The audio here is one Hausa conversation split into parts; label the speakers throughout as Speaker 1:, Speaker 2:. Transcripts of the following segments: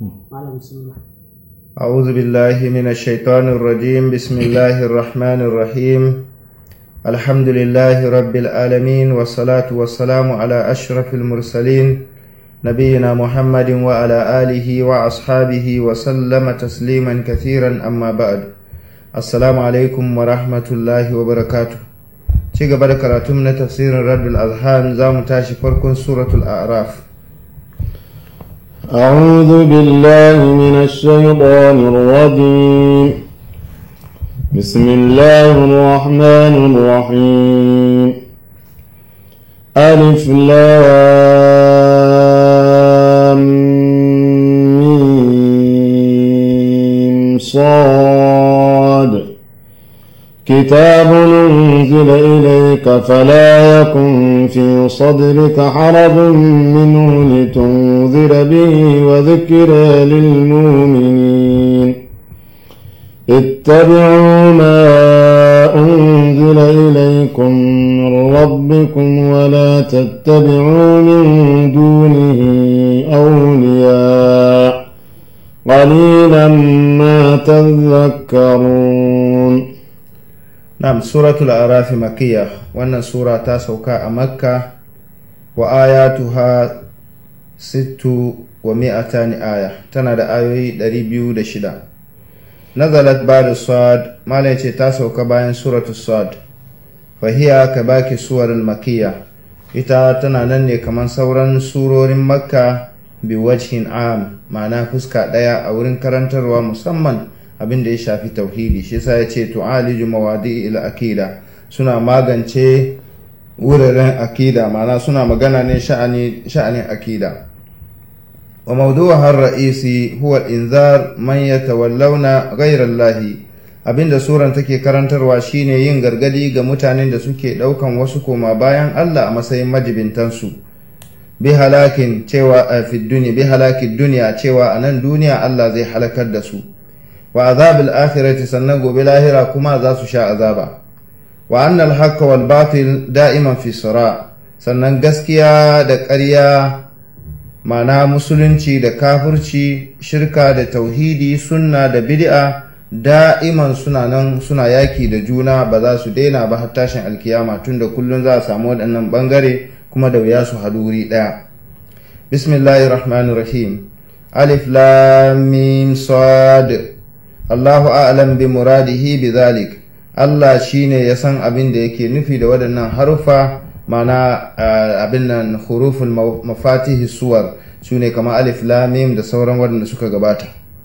Speaker 1: malam bismillah
Speaker 2: أعوذ بالله من الشيطان الرجيم بسم الله الرحمن الرحيم الحمد لله رب العالمين والصلاة والسلام على أشرف المرسلين نبينا محمد وعلى آله وأصحابه وسلم تسليما كثيرا أما بعد السلام عليكم ورحمة الله وبركاته ci gaba da karatun na tafsirin raddul azhan za mu tashi farkon suratul a'raf
Speaker 3: أعوذ بالله من الشيطان الرجيم بسم الله الرحمن الرحيم ألف لام ميم صاد كتاب أنزل إليك فلا يكن في صدرك حرج منه لتنذر به وذكرى للمؤمنين اتبعوا ما أنزل إليكم من ربكم ولا تتبعوا من دونه أولياء قليلا ما تذكرون
Speaker 2: Na'am suratul arafi makiyya wannan sura ta sauka a makka wa ayatuha sittu wa mi'atani aya tana da ayoyi 206 nazalat ba'da sad malai ce ta sauka bayan suratul sad fahiya ka baki suwarul makiyya ita tana nan ne kamar sauran surorin makka bi wajhin am ma'ana fuska ɗaya a wurin karantarwa musamman abin da ya shafi tauhidi shi yasa ya ce tu'aliju mawadi ila akida suna magance wuraren akida ma'ana suna magana ne sha'anin akida wa mawdu'a har ra'isi huwa inzar man yatawallawna ghayra Allah abinda suran take karantarwa shine yin gargadi ga mutanen da suke daukan wasu koma bayan Allah a matsayin majibintansu bi halakin cewa a fi duniya bi halakin duniya cewa a nan duniya Allah zai halakar da su wa azabil akhirati sannan gobe lahira kuma za su sha azaba wa annal haqqa wal batil da'iman fi sira sannan gaskiya da ƙarya mana musulunci da kafirci shirka da tauhidi sunna da bid'a da'iman suna nan suna yaki da juna ba za su daina ba har tashin alkiyama tunda kullum za a samu waɗannan bangare kuma da wuya su haɗu wuri ɗaya bismillahir rahmanir rahim alif lam mim sad Allahu a'lam bi muradihi bi zalik Allah shine ya san abin da yake nufi da waɗannan harufa mana abin nan huruful mafatihi suwar sune kamar alif lam mim da sauran waɗanda suka gabata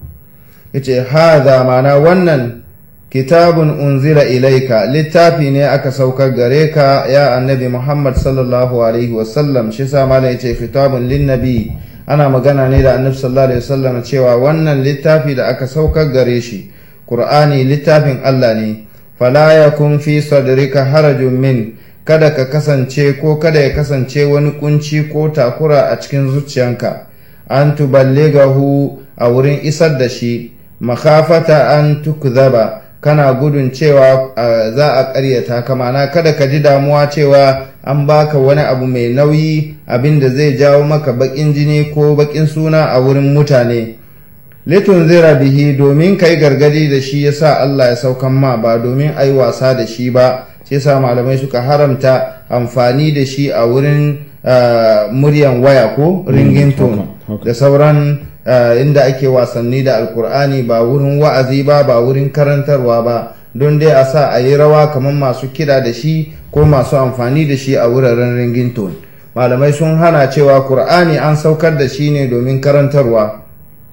Speaker 2: yace hadha mana wannan kitabun unzila ilaika littafi ne aka saukar gare ka ya annabi Muhammad sallallahu alaihi wasallam shi sa malam yace kitabun lin nabi ana magana ne da annabi sallallahu alaihi wasallam cewa wannan littafi da aka saukar gare shi qur'ani littafin Allah ne fala yakun fi sadrika harajun min kada ka kasance ko kada ya kasance wani kunci ko takura a cikin zuciyanka an tuballighahu a wurin isar da shi makhafata an tukzaba kana gudun cewa za a ƙaryata ka mana kada ka ji damuwa cewa an baka wani abu mai nauyi abin da zai jawo maka baƙin jini ko baƙin suna a wurin mutane litun zira bihi domin kai gargadi da shi yasa Allah ya saukan ma ba domin ai wasa da shi ba sai sa malamai suka haramta amfani da shi a wurin muryan waya ko ringin tone da sauran inda ake wasanni da alkur'ani ba wurin wa'azi ba ba wurin karantarwa ba don dai a sa a yi rawa kamar masu kida da shi ko masu amfani da shi a wuraren ringington malamai sun hana cewa kur'ani an saukar da shi ne domin karantarwa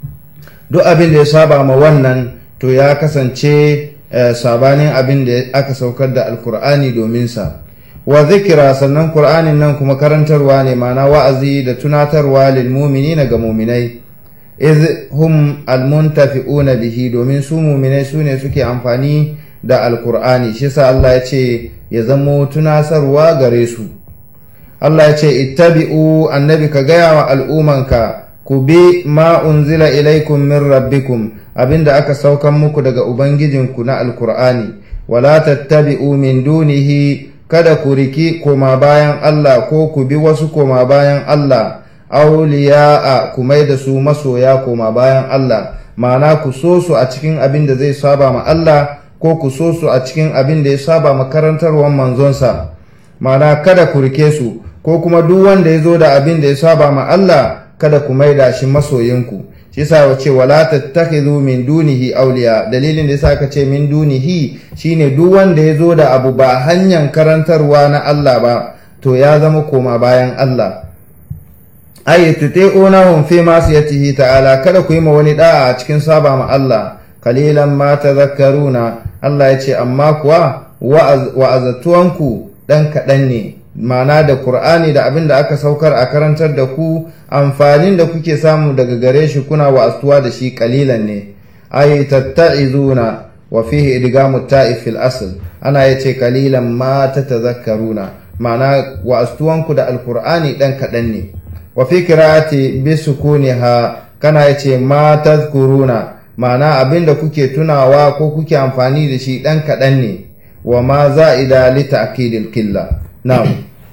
Speaker 2: duk abin da ya saba ma wannan to ya kasance sabanin abin da aka saukar da alkur'ani domin sa wa zikira sannan kur'anin nan kuma karantarwa ne ma'ana wa'azi da tunatarwa lil mu'minina ga mu'minai iz hum almuntafi'una bihi domin su mu'minai su ne suke amfani da alkur'ani shi sa Allah ya ce ya zamo tunasarwa gare su Allah ya ce ittabi'u annabi ka gaya wa al'umanka ku bi ma unzila ilaikum min rabbikum abinda aka saukan muku daga ubangijinku na alkur'ani wala tattabi'u min dunihi kada ku riki koma bayan Allah ko ku bi wasu koma bayan Allah auliya'a ku mai da su masoya koma bayan Allah ma'ana ku so su a cikin abin da zai saba ma Allah ko ku so su a cikin abin da ya saba makarantarwar manzonsa ma'ana kada ku rike su ko kuma duk wanda ya zo da abin da ya saba ma Allah kada ku maida shi masoyinku shi yasa wace wala tattakhidhu min dunihi awliya dalilin da yasa ka ce min dunihi shine duk wanda ya zo da abu ba hanyar karantarwa na Allah ba to ya zama koma bayan Allah ay tuti'unahum fi ma'siyatihi ta'ala kada ku yi ma wani da'a a cikin saba ma Allah kalilan ma tadhakkaruna Allah ya ce amma kuwa wa'azatuwanku dan kaɗan ne ma'ana da Kur'ani da abin da aka saukar a karantar da ku amfanin da kuke samu daga gare shi kuna wa'astuwa da shi kalilan ne ay tatta'izuna wa fihi idgamu ta'if fil asl ana yace kalilan ma tatazakkaruna ma'ana wa'astuwanku da alqur'ani dan kaɗan ne wa fi qira'ati bi sukuniha kana yace ma tazkuruna ma'ana abinda kuke tunawa ko kuke amfani da shi dan kaɗan ne wa ma za'ida li ta'kidil killa na'am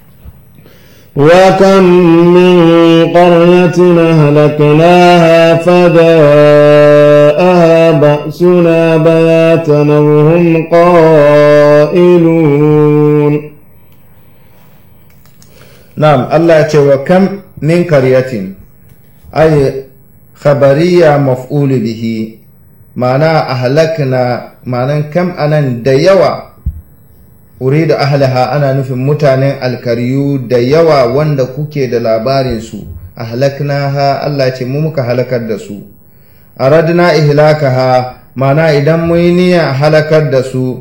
Speaker 3: وكم من قرية أهلكناها فجاءها بأسنا بياتا وهم قائلون
Speaker 2: نعم الله يقول وكم من قرية أي خبرية مفعول به معنى أهلكنا معنى كم أنا ديوا أريد أهلها أنا نفي متانين الكريو ديوا وند كوكي دلابارين سو أهلكناها الله يقول هلكت دسو أردنا إهلاكها معنى إذا مينيا هلكت دسو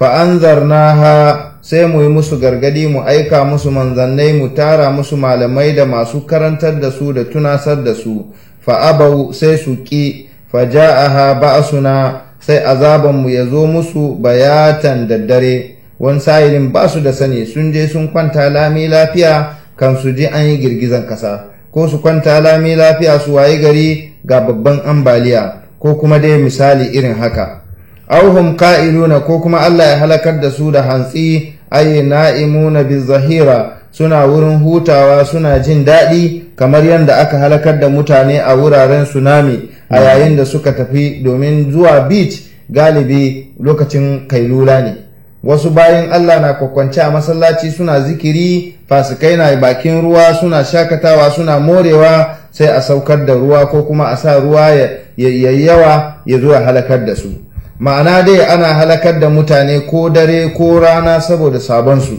Speaker 2: فأنذرناها sai mu yi musu gargadi mu aika musu manzannai mu tara musu malamai da masu karantar da su da tunasar da su fa'abau sai su ƙi faja'aha ba'suna sai azabanmu ya zo musu bayatan daddare wani sa'ilin ba su da sani sun je sun kwanta lami lafiya kan su ji an yi girgizan kasa ko su kwanta lami lafiya su wayi gari ga babban ambaliya ko kuma dai misali irin haka auhum ka'iluna ko kuma Allah ya halakar da su da hantsi ay na'imuna bizahira suna wurin hutawa suna jin daɗi kamar yadda aka halakar da mutane a wuraren tsunami a yayin da suka tafi domin zuwa beach galibi lokacin kailula ne wasu bayan Allah na kwakwance a masallaci suna zikiri fasikai na bakin ruwa suna shakatawa suna morewa sai a saukar da ruwa ko kuma a sa ruwa ya yawa ya zo halakar da su ma'ana dai ana halakar da mutane ko dare ko rana saboda sabonsu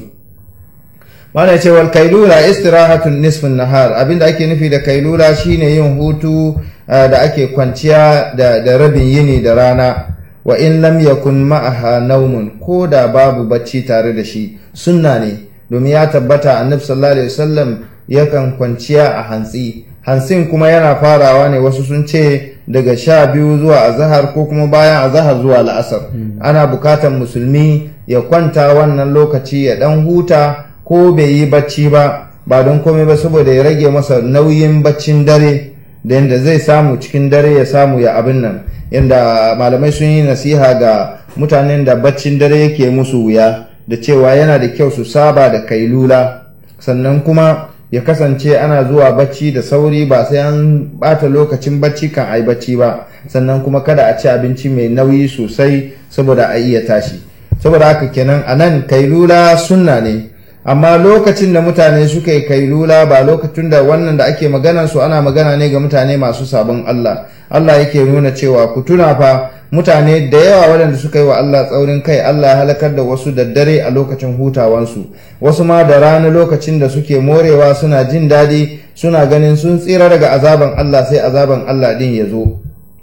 Speaker 2: mana cewar kailula istirahatun nisfin nahar abinda ake nufi da kailula shine yin hutu da ake kwanciya da rabin yini da rana wa in lam yakun ma'aha naumun ko da babu bacci tare da shi sunna ne domin ya tabbata annabi sallallahu alaihi wasallam yakan kwanciya a hantsi hantsin kuma yana farawa ne wasu sun ce daga sha biyu zuwa azahar ko kuma bayan azahar zuwa la'asar ana bukatan musulmi ya kwanta wannan lokaci ya dan huta ko bai yi bacci ba ba don komai ba saboda ya rage masa nauyin baccin dare da yadda zai samu cikin dare ya samu ya abin nan yadda malamai sun yi nasiha ga mutanen da baccin dare yake musu wuya da cewa yana da kyau su saba da kailula sannan kuma ya kasance ana zuwa bacci da sauri ba sai an bata lokacin bacci kan ai bacci ba sannan kuma kada a ci abinci mai nauyi sosai saboda a iya tashi saboda haka kenan a nan kailula sunna ne amma lokacin da mutane suka yi kailula ba lokacin da wannan da ake magana su ana magana ne ga mutane masu sabon Allah Allah yake nuna cewa ku tuna fa mutane da yawa waɗanda suka yi wa Allah tsaurin kai Allah ya halakar da wasu da dare a lokacin hutawansu wasu ma da rana lokacin da suke morewa suna jin daɗi suna ganin sun tsira daga azaban Allah sai azaban Allah din ya zo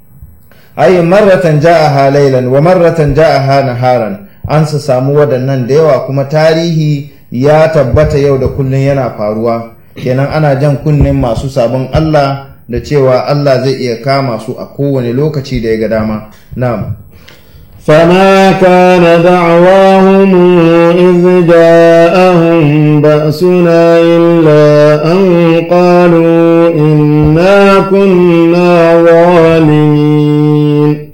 Speaker 2: ayi marratan ja'aha laylan wa marratan ja'aha naharan an su samu waɗannan da yawa kuma tarihi ya tabbata yau da kullum yana faruwa kenan ana jan kunnen masu sabon Allah da cewa Allah zai iya kama su a kowane lokaci da ya ga dama na'am
Speaker 3: فما كان دعواهم إذ جاءهم بأسنا إلا أن قالوا إنا كنا ظالمين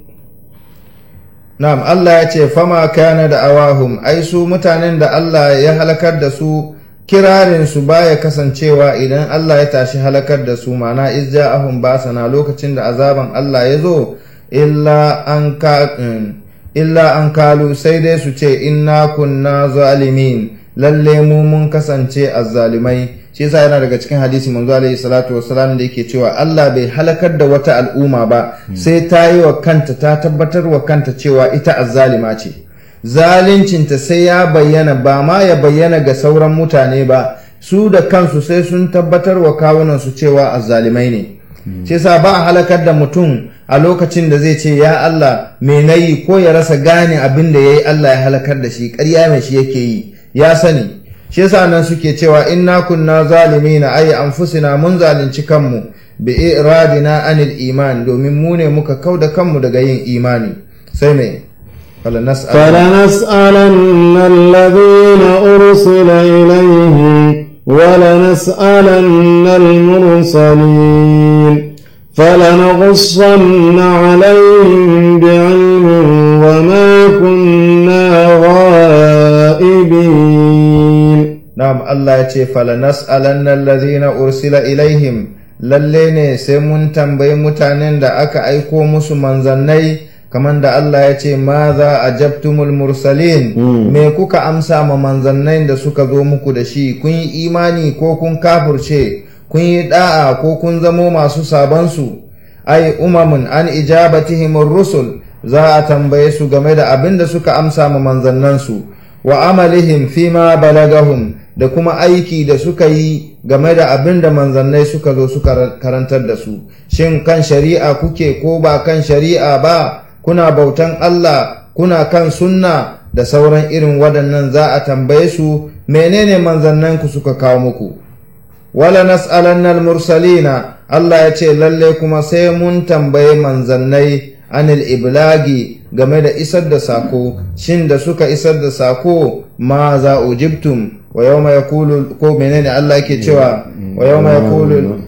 Speaker 2: Na'am Allah ya ce fama kana da awahum ai su mutanen da Allah ya halakar da su kirarin su baya kasancewa idan Allah ya tashi halakar da su mana izja'ahum basana lokacin da azaban Allah ya zo illa an ka illa an kalu sai dai su ce inna kunna zalimin lalle mu mun kasance azzalimai shi yasa yana daga cikin hadisi manzo alaihi salatu wassalam da yake cewa Allah bai halakar da wata al'umma ba sai ta yi wa kanta ta tabbatar wa kanta cewa ita azzalima ce zalincinta sai ya bayyana ba ma ya bayyana ga sauran mutane ba su da kansu sai sun tabbatar wa kawunan su cewa azzalimai ne shi yasa ba a halakar da mutum a lokacin da zai ce ya Allah me nayi ko ya rasa gane abin da yayi Allah ya halakar da shi ƙarya mai shi yake yi ya sani shi yasa nan suke cewa inna kunna zalimina ay anfusina mun zalunci kanmu bi iradina anil iman domin mu ne muka kauda kanmu daga yin imani sai me
Speaker 3: فلنسألن الذين أرسل إليهم ولنسألن المرسلين فلنقصن عليهم بعلم وما كنا غائبين
Speaker 2: نعم الله يتي فلنسألن الذين أرسل إليهم lalle ne sai mun tambayi mutanen da aka aiko musu manzannai kamar da Allah ya ce ma za a jabtumul mursalin me kuka amsa ma manzannai da suka zo muku da shi kun yi imani ko kun kafurce kun yi da'a ko kun zamo masu sabansu ai umamun an ijabatihim rusul za a tambaye su game da abin da suka amsa ma manzannansu wa amalihim fima balagahum da kuma aiki da suka yi game da abin da manzannai suka zo suka karantar da su shin kan shari'a kuke ko ba kan shari'a ba kuna bautan Allah kuna kan sunna da sauran irin waɗannan za a tambaye su menene manzannanku suka kawo muku wala nas'alanna mursalina Allah ya ce lalle kuma sai mun tambaye manzannai anil iblagi game da isar da sako shin da suka isar da sako ma za ujibtum wa yawma yaqulu ko menene Allah yake cewa wa yawma yaqulu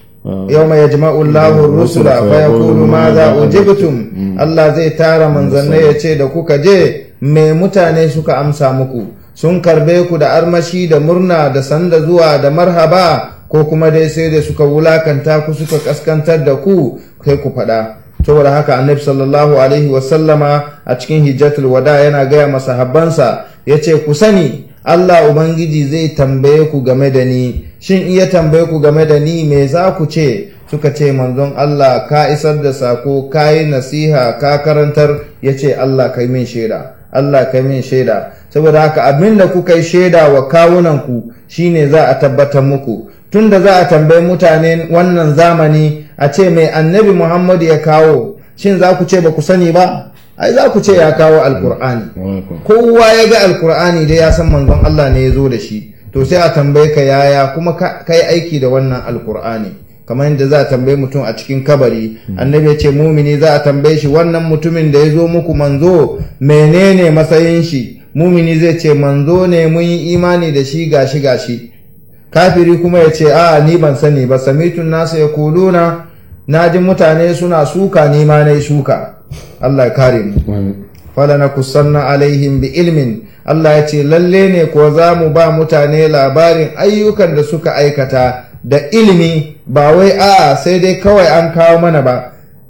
Speaker 2: yawma yajma'u Allahu ar-rusula fa yaqulu ma za ujibtum Allah zai tara manzannai ya ce da kuka je me mutane suka amsa muku sun karbe ku da armashi da murna da sanda zuwa da marhaba ko kuma dai sai da suka wulakanta ku suka kaskantar da ku kai ku faɗa saboda haka annabi sallallahu alaihi wasallama a cikin hijjatul wada yana gaya masahabbansa ya ce ku sani Allah Ubangiji zai tambaye ku game da ni shin iya tambaye ku game da ni me za ku ce suka ce manzon Allah ka isar da sako ka yi nasiha ka karantar ya ce Allah kai min shaida Allah kai min shaida saboda haka abin da kuka yi shaida wa kawunanku shine za a tabbatar muku tunda za a tambayi mutane wannan zamani a ce mai annabi Muhammadu ya kawo shin za ku ce ba ku sani ba ai za ku ce ya kawo alkur'ani kowa ya ga alkur'ani dai ya san manzon Allah ne ya zo da shi to sai a tambaye ka yaya kuma ka yi aiki da wannan alkur'ani kamar yadda za a tambaye mutum a cikin kabari annabi ya ce mumini za a tambaye shi wannan mutumin da ya zo muku manzo menene matsayin shi mumini zai ce manzo ne mun yi imani da shi gashi gashi kafiri kuma ya ce a ni ban sani ba samitun nasa ya kuluna na ji mutane suna suka ni ma na suka Allah ya kare mu fala na kusanna alaihim bi ilmin Allah ya ce lalle ne ko za mu ba mutane labarin ayyukan da suka aikata da ilimi ba wai a sai dai kawai an kawo mana ba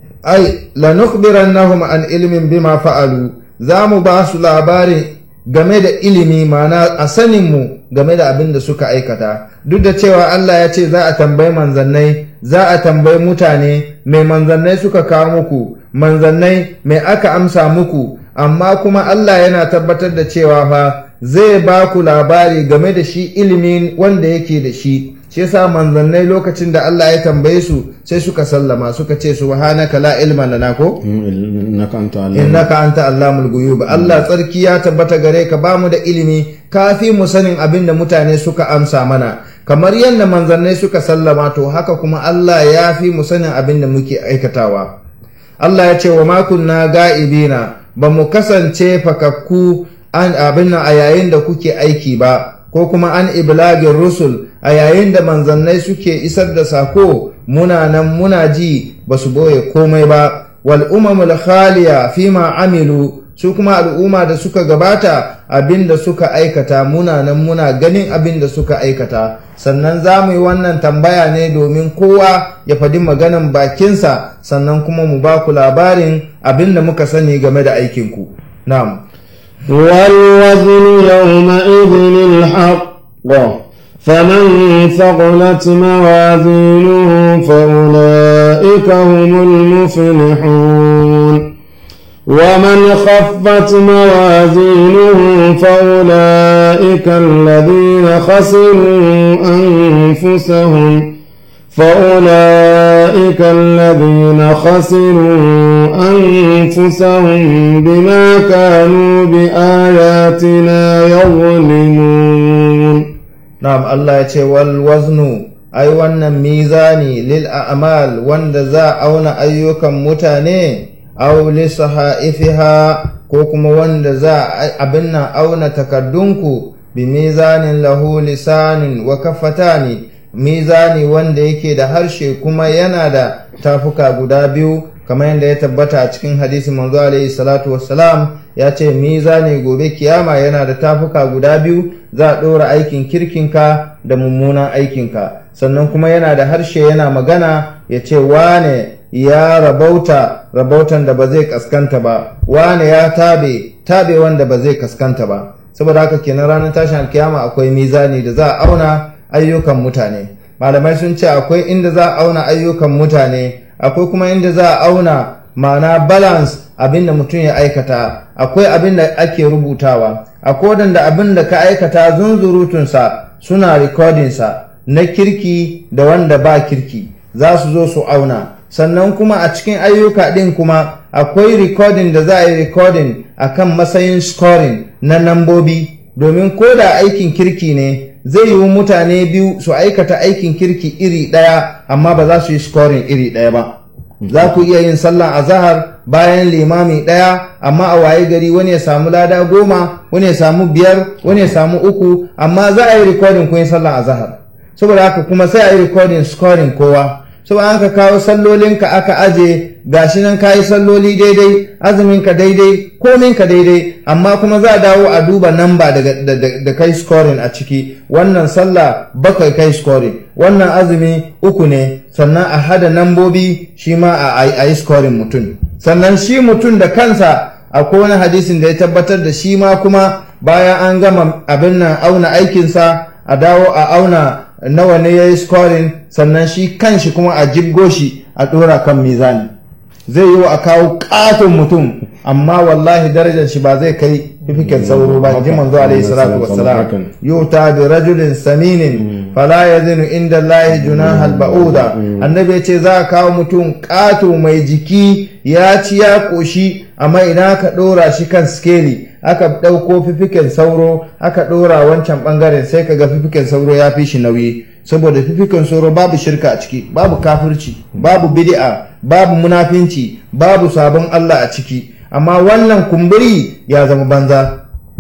Speaker 2: ai lanukhbirannahum an ilmin bima fa'alu za mu ba su labarin game da ilimi mana a saninmu game da abin da suka aikata duk da cewa Allah ya ce za a tambayi manzannai za a tambayi mutane mai manzannai suka kawo muku manzannai mai aka amsa muku amma kuma Allah yana tabbatar da cewa fa zai ba ku labari game da shi ilimin wanda yake da shi shi yasa manzannai lokacin da Allah ya tambaye su sai suka sallama suka ce subhanaka la ilma lana ko innaka anta allamul ghuyub Allah tsarki ya tabbata gare ka bamu da ilimi kafi mu sanin abin da mutane suka amsa mana kamar yadda manzannai suka sallama to haka kuma Allah ya fi mu sanin abin da muke aikatawa Allah ya ce wa ma kunna ga'ibina ba mu kasance fakakku an abin nan a yayin da kuke aiki ba ko kuma an iblagin rusul a yayin da manzannai suke isar da sako muna nan muna ji ba su boye komai ba wal umamul khaliya fima amilu su kuma al'umma da suka gabata abin da suka aikata muna nan muna ganin abin da suka aikata sannan za mu yi wannan tambaya ne domin kowa ya faɗi maganan bakinsa sannan kuma mu ba ku labarin abin da muka sani game da aikinku na'am
Speaker 3: والوزن يومئذ الحق فمن ثقلت موازينه فأولئك هم المفلحون ومن خفت موازينه فأولئك الذين خسروا أنفسهم فأولئك الذين خسروا أنفسهم بما كانوا بآياتنا يظلمون
Speaker 2: na'am Allah ya ce wal waznu ai wannan mizani lil a'mal wanda za a auna ayyukan mutane aw li sahaifiha ko kuma wanda za a abin nan auna takaddunku bi mizanin lahu lisanin wa kafatani mizani wanda yake da harshe kuma yana da tafuka guda biyu kamar yadda ya tabbata a cikin hadisi manzo alaihi salatu wassalam ya ce mizani gobe kiyama yana da tafuka guda biyu za a ɗora aikin kirkinka da mummunan aikinka sannan kuma yana da harshe yana magana ya ce wane ya rabauta rabautan da ba zai kaskanta ba wane ya tabe tabe wanda ba zai kaskanta ba saboda haka kenan ranar tashin alkiyama akwai mizani da za a auna ayyukan mutane malamai sun ce akwai inda za a auna ayyukan mutane akwai kuma inda za a auna ma'ana balance abin da mutum ya aikata akwai abin da ake rubutawa akwai wadanda abin da ka aikata zunzurutunsa suna rikodinsa na kirki da wanda ba kirki za su zo su auna sannan kuma a cikin ayyuka ɗin kuma akwai recording da za a yi recording a kan matsayin scoring na nambobi domin ko da aikin kirki ne zai yiwu mutane biyu su aikata aikin kirki iri ɗaya amma ba za su yi scoring iri ɗaya ba za ku iya yin sallan azahar bayan limami ɗaya amma a waye gari wani ya samu lada goma wani ya samu biyar wani ya samu uku amma za a yi recording kun yi sallan azahar saboda haka kuma sai a yi recording scoring kowa saboda an ka kawo sallolinka aka aje gashi nan ka yi salloli daidai azuminka daidai kominka daidai amma kuma za a dawo a duba namba da kai scoring a ciki wannan sallah bakwai kai scoring wannan azumi uku ne sannan a hada nambobi shi ma a yi scoring mutum sannan shi mutum da kansa akwai wani hadisin da ya tabbatar da shi ma kuma bayan an gama abin nan auna aikinsa a dawo a auna nawa ne ya yi scoring sannan shi kanshi kuma a jibgo shi a ɗora kan mizani zai yi wa a kawo ƙaton mutum amma wallahi darajar shi ba zai kai fifiken sauro ba ji manzo alaihi salatu wassalam yuta bi rajulin saminin fala yazinu inda Allah junahal ba'uda annabi ya ce za a kawo mutum ƙato mai jiki ya ci ya ƙoshi amma ina ka ɗora shi kan skeli aka ɗauko fifiken sauro aka ɗora wancan ɓangaren sai ka ga fifiken sauro ya fi shi nauyi saboda fifiken sauro babu shirka a ciki babu kafirci babu bid'a babu munafinci babu sabon Allah a ciki amma wannan kumburi ya zama banza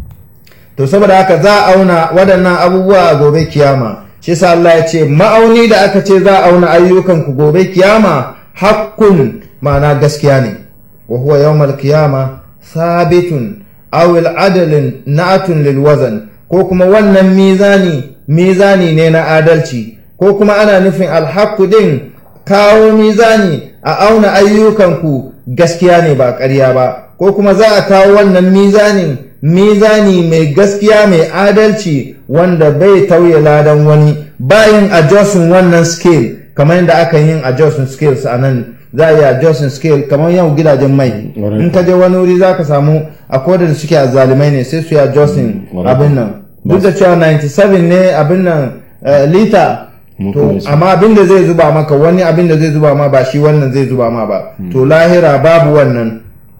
Speaker 2: to saboda haka za a auna waɗannan abubuwa a gobe kiyama shi sa Allah ya ce ma'auni da aka ce za a auna ayyukan ku gobe kiyama hakkun ma'ana gaskiya ne wa huwa yawmal kiyama sabitun aw adalin na'atun lil wazan ko kuma wannan mizani mizani ne na adalci ko kuma ana nufin alhaku din kawo mizani a auna ayyukanku gaskiya ne ba ƙarya ba ko kuma za a kawo wannan mizanin mizani mai gaskiya mai adalci wanda bai tauye ladan wani bayan adjustin wannan scale kamar yadda aka yin adjustin scales a nan za a yi adjusting scale kamar yau gidajen mai in ka je wani wuri za ka samu a da suke a zalimai ne sai su yi adjusting abin nan duk da cewa 97 ne abin nan lita to amma abin da zai zuba maka wani abin da zai zuba ma ba shi wannan zai zuba ma ba to lahira babu wannan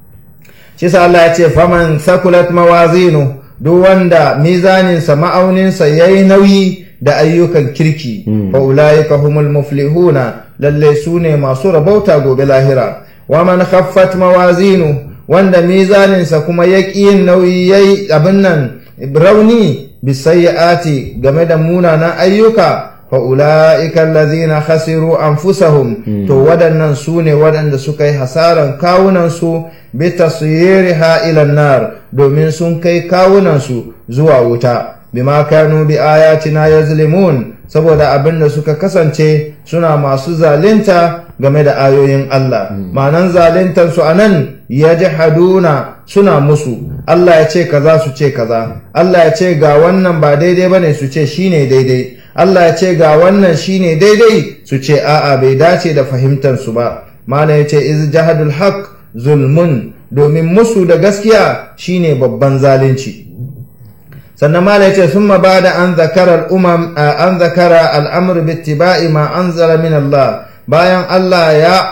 Speaker 2: shi sa Allah ya ce faman sakulat mawazinu duk wanda mizaninsa ma'auninsa yayi nauyi da ayyukan kirki fa ulaika humul muflihuna lalle su ne masu rabauta gobe lahira wa man khaffat mawazinu wanda mizaninsa kuma ya yin nauyi yayi abin nan rauni bisayyi'ati game da munanan ayyuka fa ula'ika allazina khasiru anfusahum to waɗannan su ne waɗanda suka yi hasaran kawunansu bi tasiriha ila nar domin sun kai kawunansu zuwa wuta bima kanu bi ayatina yazlimun saboda abin da suka kasance suna masu zalinta game da ayoyin Allah ma'anan zalintar su anan yajhaduna suna musu Allah ya ce kaza su ce kaza Allah ya ce ga wannan ba daidai bane su ce shine daidai Allah ya ce ga wannan shine daidai su ce a'a bai dace da fahimtar su ba mana ya ce iz jahadul haq zulmun domin musu da gaskiya shine babban zalunci sannan mala ya ce sun ba da an zakara al'umam an zakara al'amur bittiba'i ma anzala min Allah bayan Allah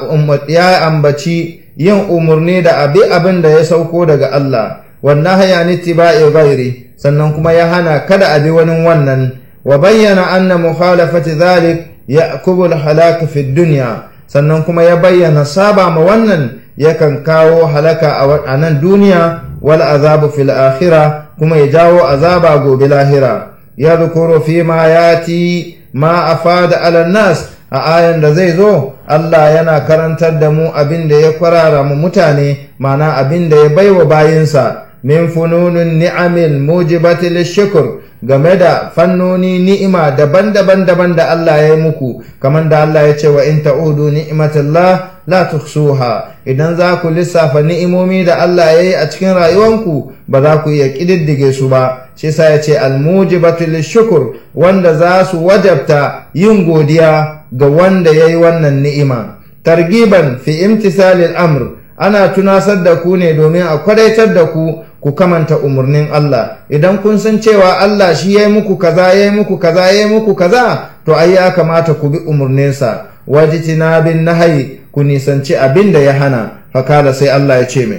Speaker 2: ya ambaci yin umarni da abi abin da ya sauko daga Allah wannan haya ni tiba'i ghairi sannan kuma ya hana kada abi wani wannan wa bayyana anna mukhalafati dhalik ya'kubu al-halak fi dunya sannan kuma ya bayyana saba ma wannan yakan kawo halaka a nan duniya wal azabu fil akhirah kuma ya jawo azaba gobe lahira ya zukuru fi ma yati ma afada ala nas a ayan da zai zo Allah yana karantar da mu abin da ya kwarara mu mutane mana abin da ya baiwa bayinsa min fununun ni'amil mujibati lishukr game da fannoni ni'ima daban-daban daban da Allah ya yi muku kamar da Allah ya ce wa in ta'udu ni'matallah la tuhsuha idan za ku lissafa ni'imomi da Allah ya yi a cikin rayuwanku ba za ku iya ƙididdige su ba shi sa ya ce almujibatu lishukur wanda za su wajabta yin godiya ga wanda ya yi wannan ni'ima targiban fi imtisalil amr ana tunasar da ku ne domin a kwadaitar da ku ku kamanta umarnin Allah idan kun san cewa Allah shi ya yi muku kaza ya yi muku kaza ya yi muku kaza to ai ya kamata ku bi umarninsa wajitina bin nahayi ku nisanci abin da ya hana fakala sai Allah ya ce mai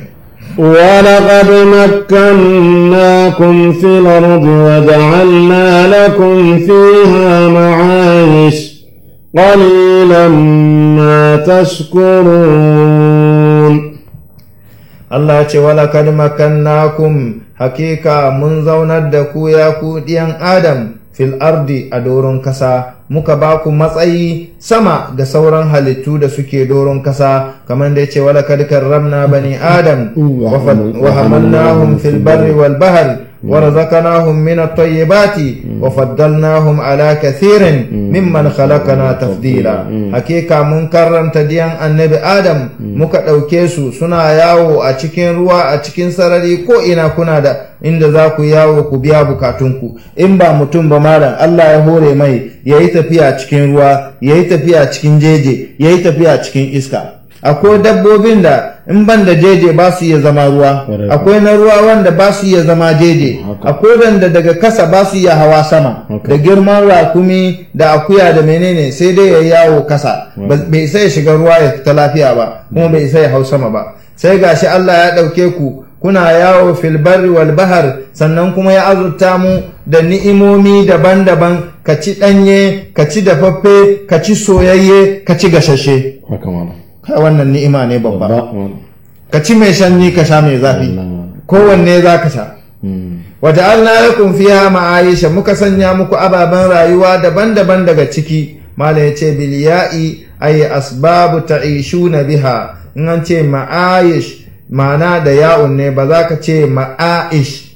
Speaker 3: ولقد مكناكم في الأرض وجعلنا لكم فيها معايش قليلا ما تشكرون
Speaker 2: Allah ce wala kad makannakum hakika mun zaunar da ku ya ku ɗiyan Adam fil ardi a doron kasa muka ba ku matsayi sama ga sauran halittu da suke doron kasa kamar da yace wala kad karramna bani Adam wa hamalnahum fil barri wal bahri ورزقناهم من الطيبات وفضلناهم على كثير ممن خلقنا تفضيلا حقيقة من كرم تديان النبي آدم muka ɗauke su suna yawo a cikin ruwa a cikin sarari ko ina kuna da inda za ku yawo ku biya bukatunku in ba mutum ba malam Allah ya hore mai ya yi tafiya cikin ruwa ya yi tafiya cikin jeje ya yi tafiya cikin iska akwai dabbobin da in ban da jeje ba su iya zama ruwa akwai na ruwa wanda ba su iya zama jeje akwai wanda daga kasa ba su iya hawa sama da girman rakumi da akuya da menene sai dai ya yawo kasa bai isa ya shiga ruwa ya fita lafiya ba kuma bai isa ya hau sama ba sai gashi Allah ya ɗauke ku kuna yawo fil barri wal bahar sannan kuma ya azurta mu da ni'imomi daban-daban ka ci ɗanye ka ci dafaffe ka ci soyayye ka ci gashashe kai wannan ni'ima ne babba ka ci mai shanyi ka sha mai zafi kowanne za ka sha wata alna lakum fiha ma'aisha muka sanya muku ababen rayuwa daban-daban daga ciki mala ya ce biliya'i ay asbabu ta'ishuna biha in an ce ma'ayish ma'ana da ya'un ne ba za ka ce ma'aish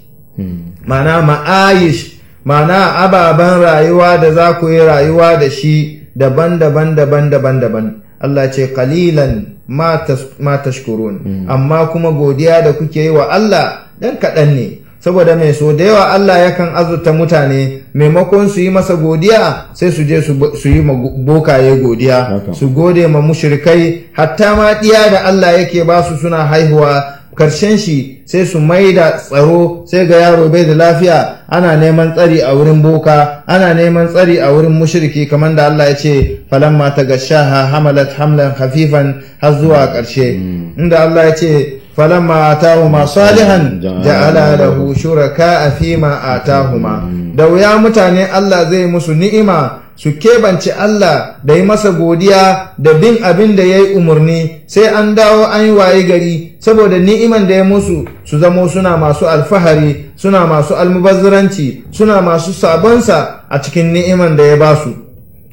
Speaker 2: ma'ana ma'ayish ma'ana ababen rayuwa da za ku yi rayuwa da shi daban-daban daban-daban daban Allah ce kalilan ma tashkurun amma kuma godiya da kuke yi wa Allah dan kaɗan ne saboda mai so da yawa Allah yakan azurta mutane maimakon su yi masa godiya sai su je su yi ma bokaye godiya su gode ma mushrikai hatta ma ɗiya da Allah yake ba su suna haihuwa karshen shi sai su mai da tsaro sai ga yaro bai da lafiya ana neman tsari a wurin boka ana neman tsari a wurin mushriki kamar da Allah ya ce falamma ta gashaha hamalat hamlan hafifan har zuwa ƙarshe inda Allah ya ce falamma atahuma salihan ja'ala lahu shuraka fima atahuma da wuya mutane Allah zai musu ni'ima su keɓance Allah da yi masa godiya da bin abin da ya yi umarni sai an dawo an yi waye gari saboda ni'iman da ya musu su zamo suna masu alfahari suna masu almubazziranci suna masu sabonsa a cikin ni'iman da ya ba su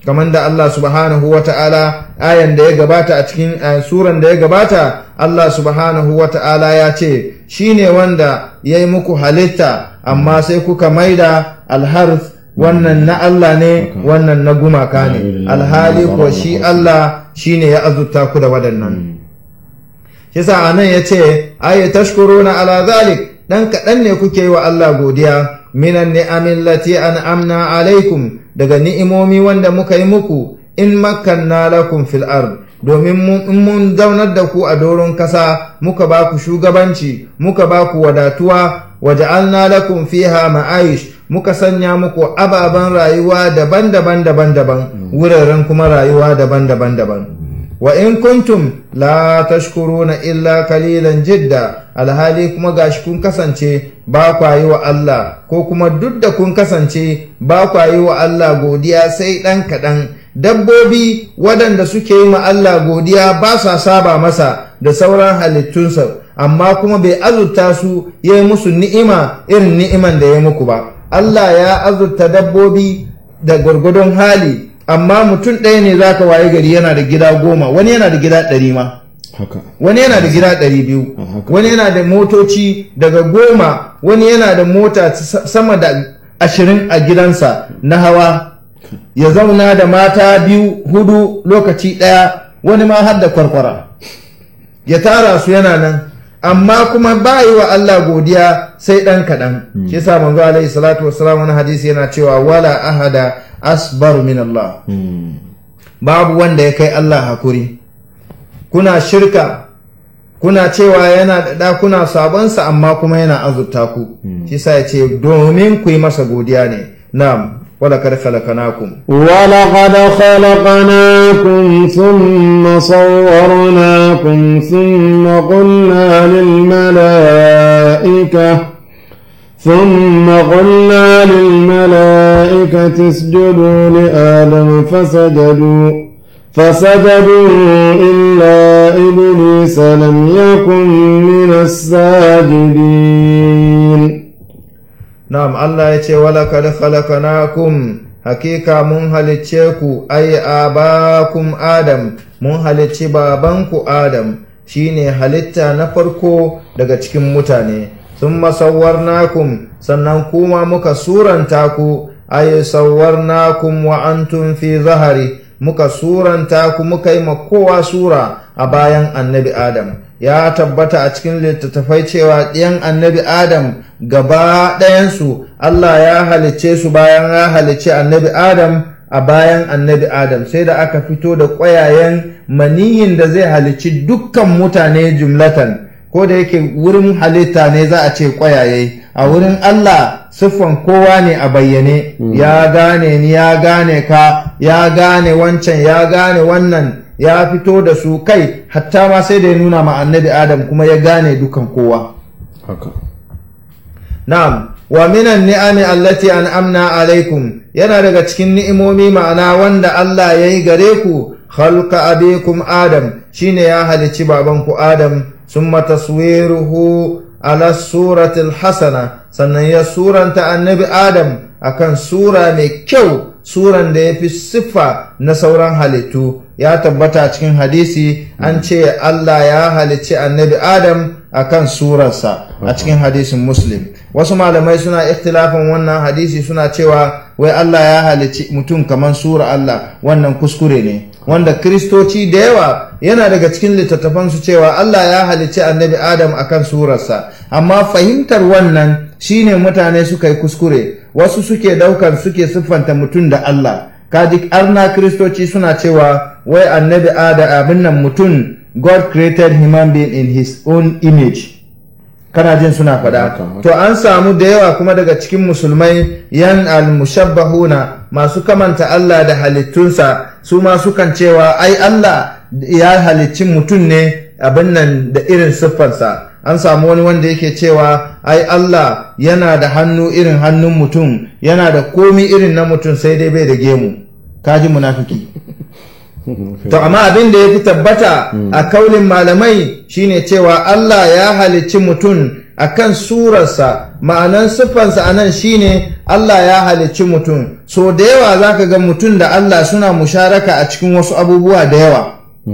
Speaker 2: kamar da Allah subhanahu wa ta'ala ayan da ya gabata a cikin suran da ya gabata Allah subhanahu wa ta'ala ya ce shi ne wanda ya yi muku halitta amma sai kuka maida alharth wannan na Allah ne wannan na gumaka ne alhali kuwa shi Allah shi ne ya azurta ku da waɗannan yasa a nan ya ce aye tashkuruna ala zalik dan kaɗan ne kuke yi wa Allah godiya minan ni'amin lati an'amna alaikum daga ni'imomi wanda muka yi muku in makkanna lakum fil ard domin mun zaunar da ku a doron kasa muka ba ku shugabanci muka ba ku wadatuwa waja'alna lakum fiha ma'aish muka sanya muku ababen rayuwa daban-daban daban-daban wuraren kuma rayuwa daban-daban daban wa in kuntum la tashkuruna illa kalilan jidda alhali kuma gashi kun kasance ba kwa yi wa Allah ko kuma duk da kun kasance ba kwa yi wa Allah godiya sai ɗan kaɗan dabbobi waɗanda suke yi ma Allah godiya ba sa saba masa da sauran halittunsa amma kuma bai azurta su ya yi musu ni'ima irin ni'iman da ya muku ba Allah ya azurta dabbobi da gwargwadon hali amma mutum ɗaya ne zaka waye gari yana da gida goma wani yana da gida ɗari ma wani yana da gida ɗari biyu wani yana da motoci daga goma wani yana da mota sama da ashirin a gidansa na hawa ya zauna da mata biyu hudu lokaci ɗaya wani ma har da kwarkwara ya tara su yana nan amma kuma ba yi wa Allah godiya sai ɗan kaɗan shi sa manzo alaihi salatu wassalam wani hadisi yana cewa wala ahada asbar min Allah babu wanda ya kai Allah hakuri kuna shirka kuna cewa yana da ɗakuna sabonsa amma kuma yana azurta ku shi sa ya ce domin ku yi masa godiya ne na'am ولقد خلقناكم
Speaker 3: ولقد خلقناكم ثم صورناكم ثم قلنا للملائكة ثم قلنا للملائكة اسجدوا لآدم فسجدوا فسجدوا إلا إبليس لم يكن من الساجدين
Speaker 2: Na'am Allah ya ce walakad khalaqnakum hakika mun halicce ku ai abakum Adam mun halicci babanku Adam shine halitta na farko daga cikin mutane thumma sawwarnakum sannan kuma muka suranta ku ai sawwarnakum wa antum fi zahari muka suranta ku muka yi kowa sura a bayan annabi Adam ya tabbata a cikin littattafai cewa ɗiyan annabi Adam gaba ɗayansu Allah ya halicce su bayan ya halicce annabi Adam a bayan annabi Adam sai da aka fito da ƙwayayen maniyin da zai halicci dukkan mutane jumlatan ko da yake wurin halitta ne za a ce ƙwayaye a wurin Allah siffan kowa ne a bayyane ya gane ni ya gane ka ya gane wancan ya gane wannan ya fito da su kai hatta ma sai da ya nuna ma annabi Adam kuma ya gane dukan kowa Na'am, wa minan ni'ami allati an'amna alaikum yana daga cikin ni'imomi ma'ana wanda Allah ya yi gare ku khalqa abikum Adam shine ya halicci babanku Adam summa taswiruhu ala suratil hasana sannan ya suranta annabi Adam akan sura mai kyau suran da ya fi siffa na sauran halittu ya tabbata cikin hadisi an ce Allah ya halicci annabi Adam akan surarsa a cikin hadisin muslim wasu malamai suna ikhtilafin wannan hadisi suna cewa wai Allah ya halicci mutum kamar sura Allah wannan kuskure ne wanda kristoci da yawa yana daga cikin littattafansu cewa Allah ya halicci annabi Adam akan surarsa amma fahimtar wannan shine mutane suka yi kuskure wasu suke daukar suke siffanta mutum da Allah kaji arna kristoci suna cewa wai annabi Adam abin nan mutum God created human being in his own image kana jin suna faɗa to an samu da yawa kuma daga cikin musulmai yan almushabbahuna masu kamanta Allah da halittunsa su ma sukan cewa ai Allah ya halicci mutum ne abin nan da irin siffarsa an samu wani wanda yake cewa ai Allah yana da hannu irin hannun mutum yana da komi irin na mutum sai dai bai da gemu kaji munafiki to amma abin da ya fi tabbata a kaulin malamai shine cewa Allah ya halicci mutum akan surarsa ma'anan siffansa a nan shine Allah ya halicci mutum so da yawa za ka ga mutum da Allah suna musharaka a cikin wasu abubuwa da yawa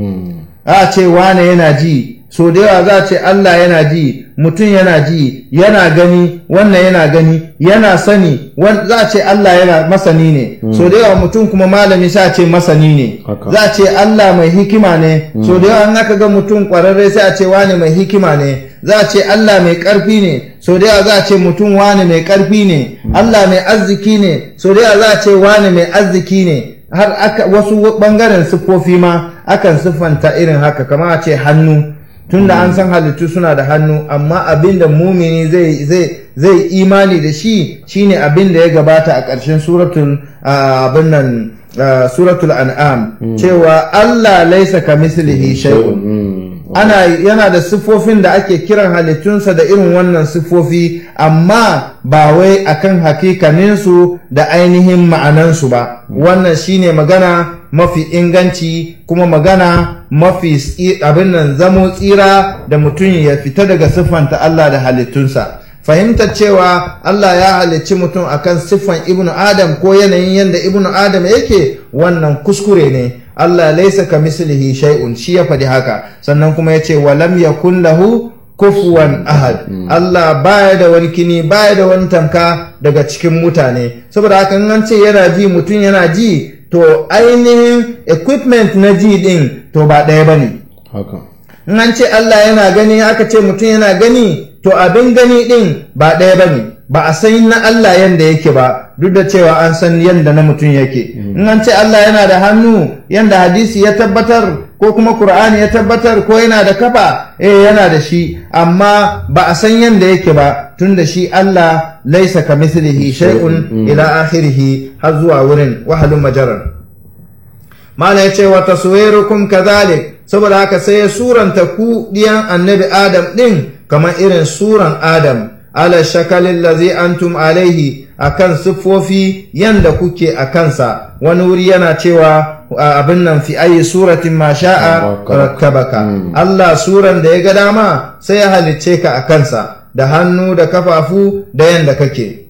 Speaker 2: a ce wane yana ji so da yawa za a ce Allah yana ji mutum yana ji yana gani wannan yana gani yana sani za a ce Allah yana masani ne so da yawa mutum kuma malami sa ce masani ne za a ce Allah mai hikima ne so da yawa in aka ga mutum kwararre sai a ce wane mai hikima ne za a ce Allah mai ƙarfi ne so da yawa za a ce mutum wane mai ƙarfi ne Allah mai arziki ne so da yawa za a ce wane mai arziki ne har aka wasu bangaren siffofi ma akan siffanta irin haka kamar a ce hannu tunda an san halittu suna da hannu amma abin da mumini zai zai zai imani da shi shine abin da ya gabata a ƙarshen suratul abin nan suratul an'am cewa Allah laisa kamislihi shay'un ana yana da siffofin da ake kiran halittunsa da irin wannan siffofi amma ba wai akan hakikaninsu da ainihin ma'anansu ba wannan shine magana mafi inganci kuma magana mafi abin nan zamo tsira da mutum ya fita daga siffanta Allah da halittunsa fahimtar cewa Allah ya halicci mutum akan siffan ibnu adam ko yanayin yadda ibnu adam yake wannan kuskure ne Allah laisa ka mislihi shay'un shi ya faɗi haka sannan kuma ya ce walam yakun lahu kufuwan ahad Allah baya da wani kini baya da wani tamka daga cikin mutane saboda haka an ce yana ji mutum yana ji to ainihin equipment na ji din to ba ɗaya bane
Speaker 3: haka
Speaker 2: in an ce Allah yana gani aka ce mutum yana gani to abin gani din ba ɗaya bane ba a san na Allah yanda yake ba duk da cewa an san yanda na mutum yake in an ce Allah yana da hannu yanda hadisi ya tabbatar ko kuma Qur'ani ya tabbatar ko yana da kafa eh yana da shi amma ba a san yanda yake ba tunda shi Allah laisa kamithlihi shay'un ila akhirih har zuwa wurin wahalun majarar mala yace wa taswirukum kadhalik saboda haka sai ya suranta ku diyan annabi Adam din kamar irin suran Adam ala shakalin lazi antum alaihi akan siffofi yanda kuke a kansa wani wuri yana cewa abin nan fi ayi suratin ma sha'a rakkabaka Allah suran da ya ga dama sai ya halicce ka a kansa da hannu da kafafu da yanda kake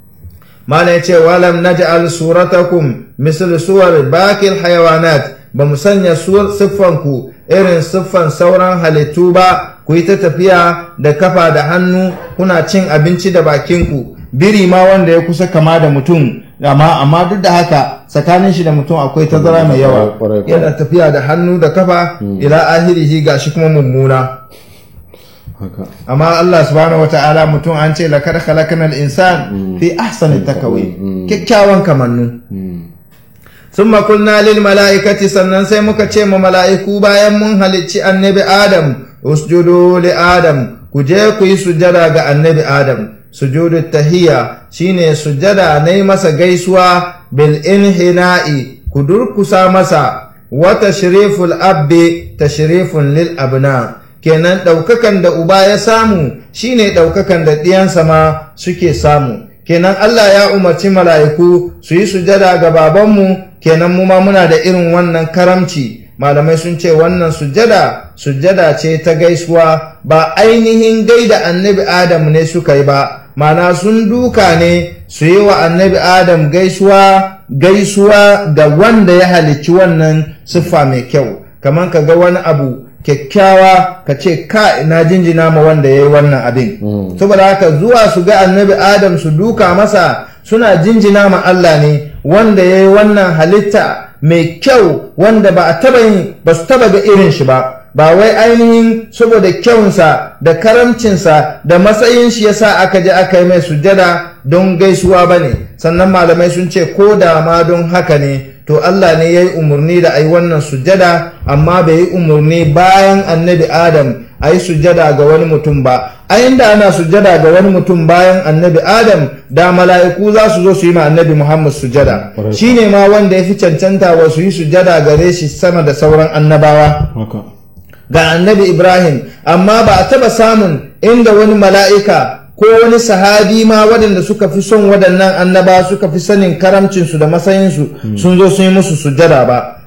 Speaker 2: mana ya ce walam naj'al suratakum misal suwar bakil hayawanat ba mu sanya siffanku irin siffan sauran halittu ba ku yi ta tafiya da kafa da hannu kuna cin abinci da bakinku biri ma wanda ya kusa kama da mutum amma amma duk da haka tsakanin shi da mutum akwai tazara mai yawa yana tafiya da hannu da kafa ila ahirihi gashi kuma mummuna amma Allah subhanahu wata'ala mutum an ce lakar khalaqnal insan fi ahsani takawin kyakkyawan kamannu ثم قلنا للملائكة sannan sai muka ce ma mala'iku bayan mun halicci annabi Adam usjudu li Adam ku je ku yi sujada ga annabi Adam sujudu tahiyya shine sujada na yi masa gaisuwa bil inhina'i ku durkusa masa wa tashriful abdi tashrifun lil abna kenan ɗaukakan da uba ya samu shine ɗaukakan da ɗiyansa ma suke samu kenan Allah ya umarci mala'iku su yi sujada ga babanmu kenan mu ma muna da irin wannan karamci malamai sun ce wannan sujada sujada ce ta gaisuwa ba ainihin gaida annabi adam ne suka yi ba mana sun duka ne su yi wa annabi adam gaisuwa gaisuwa ga wanda ya halicci wannan siffa mai kyau kamar ka ga wani abu kyakkyawa ka ce ka na jinjina ma wanda ya yi wannan abin saboda haka zuwa su ga annabi adam su duka masa suna jinjina ma Allah ne wanda ya yi wannan halitta mai kyau wanda ba a taba yin ba su taba ga irin shi ba ba wai ainihin saboda kyawunsa da karamcinsa da matsayin shi yasa aka je aka yi mai sujada don gaisuwa ba ne sannan malamai sun ce ko da ma don haka ne to Allah ne ya yi umarni da a yi wannan sujada amma bai yi umarni bayan annabi Adam a yi sujada ga wani mutum ba a inda ana sujada ga wani mutum bayan annabi Adam da mala'iku za su zo su yi ma annabi Muhammad sujada shi ne ma wanda ya fi cancanta wa su yi sujada gare shi sama da sauran annabawa ga annabi Ibrahim amma ba a taba samun inda wani mala'ika ko wani sahabi ma waɗanda suka fi son waɗannan annaba suka fi sanin karamcinsu da matsayinsu sun zo sun yi musu sujada ba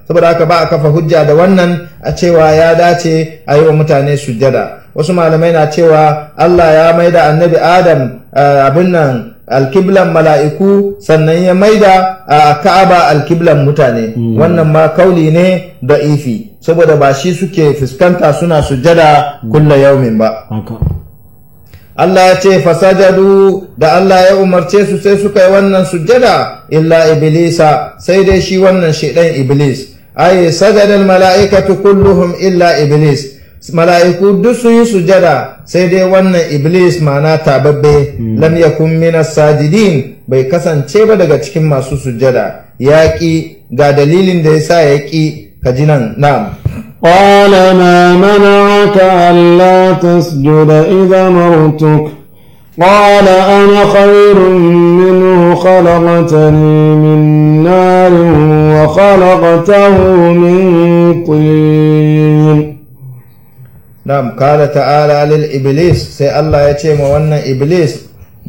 Speaker 2: saboda haka ba a kafa hujja da wannan a cewa ya dace a yi wa mutane sujjada wasu malamai na cewa Allah ya maida annabi Adam abin nan alkiblan mala'iku sannan ya maida a ka'aba alkiblan mutane wannan ma kauli ne da ifi saboda ba shi suke fuskanta suna sujjada kulla yaumin ba Allah ya ce fasajadu da Allah ya umarce su sai suka yi wannan sujjada illa iblisa sai dai shi wannan shaidan iblis ay sajada mala'ikatu kulluhum illa iblis mala'iku duk sun yi sujada sai dai wannan iblis mana tababbe lam yakun minas sajidin bai kasance ba daga cikin masu sujada ya ƙi ga dalilin da ya sa ya ƙi ka ji nan na'am
Speaker 3: قال ما منعك ألا تسجد إذا مرتك قال أنا خير منه خلقتني من نار وخلقته من طين
Speaker 2: Na'am, kala ta'ala lil Iblis, sai Allah ya ce ma wannan Iblis,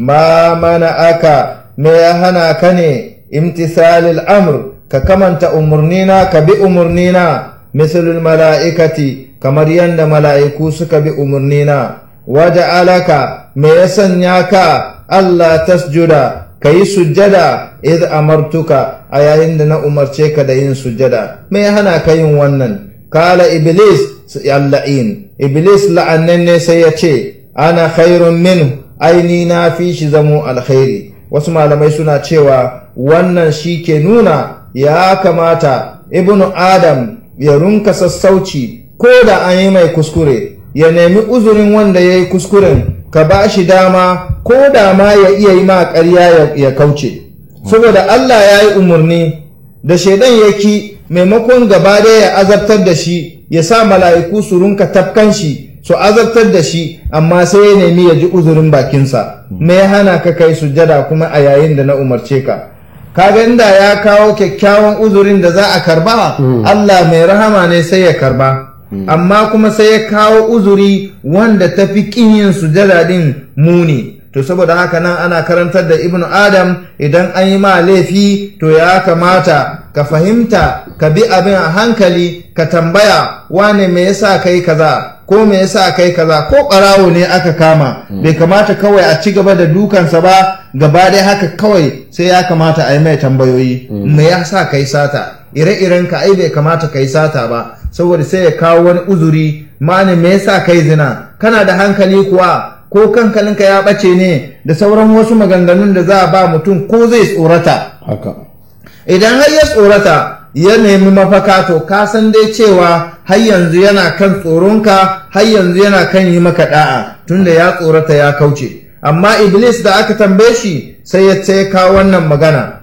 Speaker 2: ma mana aka, me ya hana ka ne, imtisalil amr, ka kamanta umarnina, ka bi umarnina, misalul mala'ikati, kamar yadda mala'iku suka bi umarnina, waje alaka, me ya sanya ka, Allah tasjuda, ka yi sujjada, iz amartuka, a yayin da na umarce ka da yin sujjada, me ya hana ka yin wannan? Kala Iblis, Allah'in, Iblis la'annan ne sai ya ce, Ana khairun min aini na fi shi zamo alkhairi. Wasu malamai suna cewa wannan shi ke nuna ya kamata Ibnu Adam ya runka sassauci ko da an yi mai kuskure, ya nemi uzurin wanda ya yi kuskuren, ka ba shi dama ko da ma ya iya yi ma ƙarya ya kauce. Saboda Allah ya yi umarni da shaidan ya ki maimakon gaba ɗaya ya azabtar da shi ya sa mala'iku su runka tafkan shi su azabtar da shi amma sai ya nemi ya ji uzurin bakinsa me ya hana ka kai sujjada kuma a yayin da na umarce ka kaga inda ya kawo kyakkyawan uzurin da za a karba Allah mai rahama ne sai ya karba amma kuma sai ya kawo uzuri wanda ta fi yin sujjada din muni to saboda haka nan ana karantar da ibnu adam idan an yi ma laifi to ya kamata ka fahimta ka bi abin a hankali ka tambaya wane me yasa kai kaza ko me yasa kai kaza ko ɓarawo ne aka kama bai kamata kawai a ci gaba da dukansa ba gaba dai haka kawai sai ya kamata a yi mai tambayoyi me yasa kai sata ire-iren ka ai bai kamata kai sata ba saboda sai ya kawo wani uzuri mani me yasa kai zina kana da hankali kuwa ko kankalinka ya ɓace ne da sauran wasu maganganun da za a ba mutum ko zai tsorata
Speaker 3: haka
Speaker 2: idan har ya tsorata ya nemi mafaka to ka san dai cewa har yanzu yana kan tsoronka har yanzu yana kan yi maka da'a tunda ya tsorata ya kauce amma iblis da aka tambaye shi sai ya ce kawo wannan magana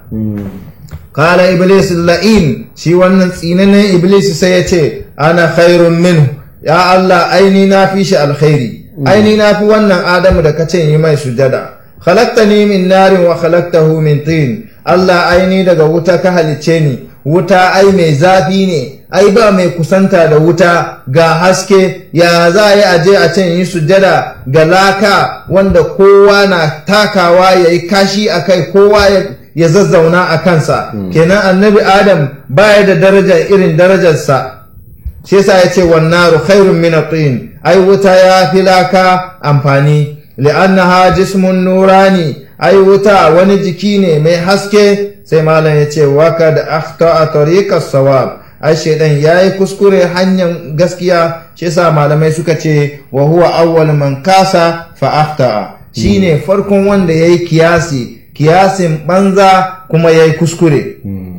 Speaker 2: kala iblis la'in shi wannan tsinanin iblis sai ya ce ana khairun minhu ya Allah aini na fi shi alkhairi aini na fi wannan adamu da kace yi mai sujada khalaqtani min narin wa khalaqtahu min tin Allah aini daga wuta ka halicce ni wuta ai mai zafi ne ai ba mai kusanta da wuta ga haske ya za a yi aje a can yi sujada ga laka wanda kowa na takawa ya yi kashi a kai kowa ya zazzauna a kansa kenan annabi adam baya da daraja irin darajarsa shi yasa ya ce wannaru khairun min at-tin ai wuta ya fi laka amfani li'annaha jismun nurani ai wuta wani jiki ne mai haske sai malam ya ce waka da akhta a tariqas sawab ai shaidan yayi kuskure hanyar gaskiya shi yasa malamai suka ce wa huwa awwal man kasa fa akhta shine farkon wanda yayi kiyasi kiyasin banza kuma yayi kuskure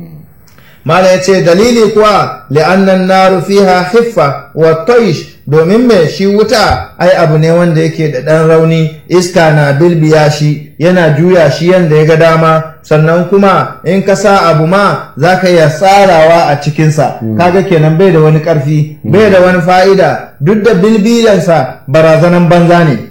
Speaker 2: Mala ya ce dalili kuwa li'annan naru fiha hiffa wa taish domin mai shi wuta ai abu ne wanda yake da ɗan rauni iska na bilbiya shi yana juya shi yanda ya ga dama sannan kuma in ka sa abu ma za ka iya tsarawa a cikinsa kaga kenan bai da wani ƙarfi bai da wani fa'ida duk da bilbiyansa barazanan banza ne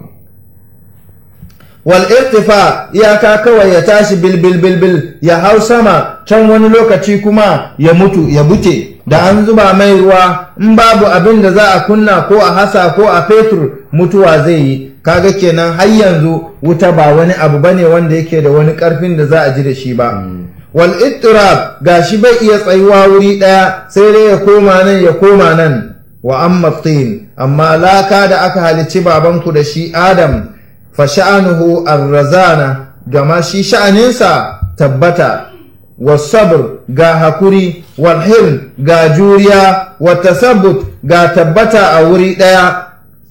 Speaker 2: wal irtifa iyaka kawai ya tashi bil bil bil bil ya hau sama can wani lokaci kuma ya mutu ya buce da an zuba mai ruwa in babu abin da za a kunna ko a hasa ko a fetur mutuwa zai yi kaga kenan har yanzu wuta ba wani abu bane wanda yake da wani karfin da za a ji da shi ba wal ittirab gashi bai iya tsayuwa wuri ɗaya sai dai ya koma nan ya koma nan wa amma tin amma laka da aka halicci babanku da shi adam fa sha'anuhu arrazana gama shi sha'aninsa tabbata wasabr ga hakuri wal hilm ga juriya wa tasabbut ga tabbata a wuri ɗaya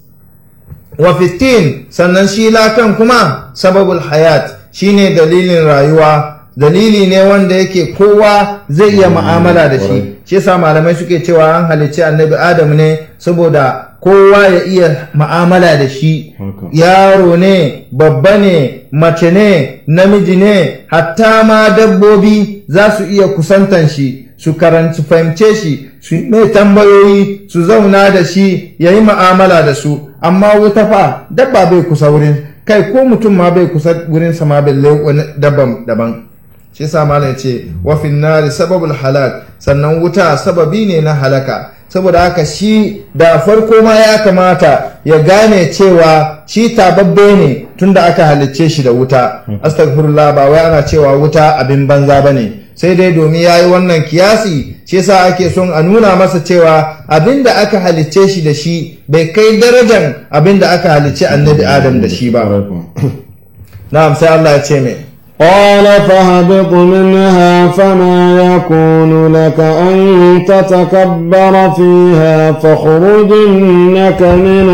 Speaker 2: wa fitin sannan shi lakan kuma sababul hayat shine dalilin rayuwa dalili ne wanda yake kowa zai iya ma'amala da shi shi yasa malamai suke cewa an halicci annabi adam ne saboda kowa ya iya ma'amala da shi yaro ne babba ne mace ne namiji ne hatta ma dabbobi za su iya kusantan shi su karanci fahimce shi su mai tambayoyi su zauna da shi ya yi ma'amala da su amma wuta fa dabba bai kusa wurin kai ko mutum ma bai kusa wurin sama balle wani dabban daban shi sa malam ya ce wa nari sababul halak sannan wuta sababi ne na halaka saboda haka shi da farko ma ya kamata ya gane cewa shi tababbe ne tunda aka halicce shi da wuta astaghfirullah ba wai ana cewa wuta abin banza bane sai dai domin ya yi wannan kiyasi shi yasa ake son a nuna masa cewa abin da aka halicce shi da shi bai kai darajan abin da aka halicce annabi adam da shi ba na'am sai Allah ya ce mai
Speaker 3: قال فاهبط منها فما يكون لك أن تتكبر فيها فاخرج إنك من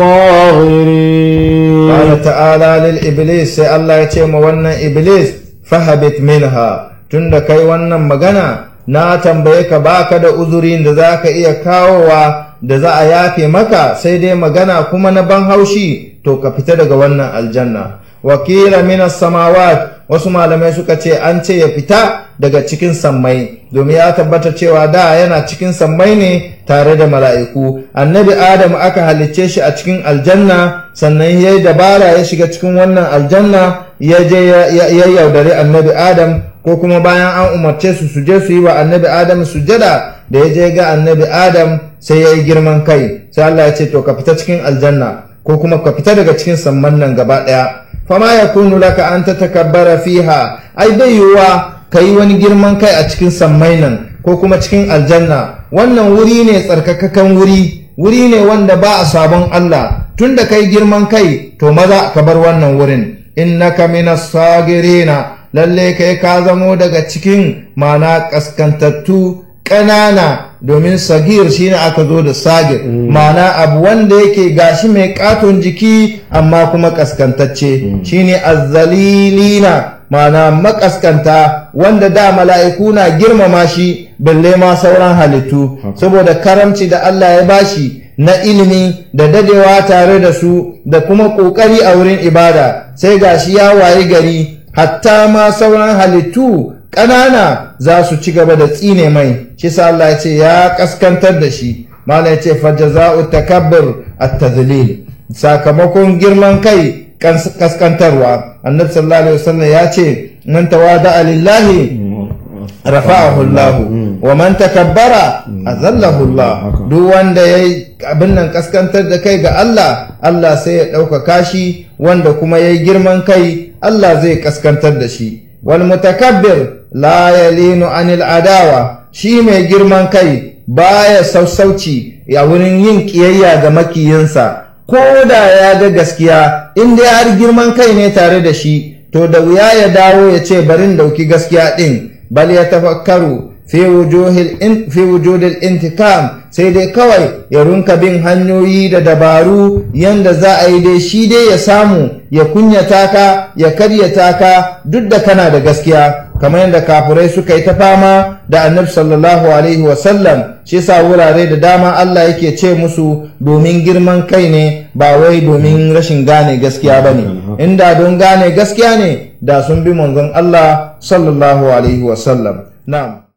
Speaker 3: الصاغرين
Speaker 2: قال تعالى للإبليس سي الله يتيم وانا إبليس فهبت منها tunda kai wannan magana na tambaye ka baka da uzurin da za ka iya kawowa da za a yafe maka sai dai magana kuma na ban haushi to ka fita daga wannan aljanna wakila minas samawat wasu malamai suka ce an ce ya fita daga cikin sammai domin ya tabbata cewa da yana cikin sammai ne tare da mala'iku annabi adam aka halicce shi a cikin aljanna sannan ya yi dabara ya shiga cikin wannan aljanna ya je ya yaudari annabi adam ko kuma bayan an umarce su su je su yi wa annabi adam sujada da ya je ga annabi adam sai ya yi girman kai sai Allah ya ce to ka fita cikin aljanna ko kuma ka fita daga cikin samman nan gaba ɗaya fama ya kunu laka an ta takabbara fiha ai bai yiwuwa ka yi wani girman kai a cikin sammai nan ko kuma cikin aljanna wannan wuri ne tsarkakakan wuri wuri ne wanda ba a sabon Allah tun da kai girman kai to maza ka bar wannan wurin innaka minas sagirina lalle kai ka zamo daga cikin mana kaskantattu ƙanana domin sagir shine aka zo da sagir mana abu wanda yake gashi mai katon jiki amma kuma kaskantacce shine azzalilina mana makaskanta wanda da mala'iku na girmama shi balle ma sauran halittu saboda karamci da Allah ya bashi na ilimi da dadewa tare da su da kuma ƙoƙari a wurin ibada sai gashi ya wayi gari hatta ma sauran halittu ƙanana za su ci gaba da tsine mai shi sa Allah ya ce ya kaskantar da shi mala ya ce fajaza'u takabbur at-tadlil sakamakon girman kai kaskantarwa annabi sallallahu alaihi wasallam ya ce man tawada lillahi rafa'ahu Allah wa man takabbara azallahu Allah duk wanda yayi abin nan kaskantar da kai ga Allah Allah sai ya ɗaukaka shi wanda kuma yayi girman kai Allah zai kaskantar da shi wal mutakabbir la yalinu anil adawa shi mai girman kai baya sassauci a wurin yin kiyayya ga makiyinsa ko da ya ga gaskiya in dai har girman kai ne tare da shi to da wuya ya dawo ya ce barin dauki gaskiya din bal ya tafakkaru fi wujudil intikam sai dai kawai ya runka bin hanyoyi da dabaru yanda za a yi dai shi dai ya samu ya kunyata ka ya karyata ka duk da kana da gaskiya kamar yadda kafurai suka yi ta fama da annabi sallallahu alaihi wasallam shi sa wurare da dama Allah yake ce musu domin girman kai ne ba wai domin rashin gane gaskiya ba ne inda don gane gaskiya ne da sun bi manzon Allah sallallahu alaihi wasallam na'am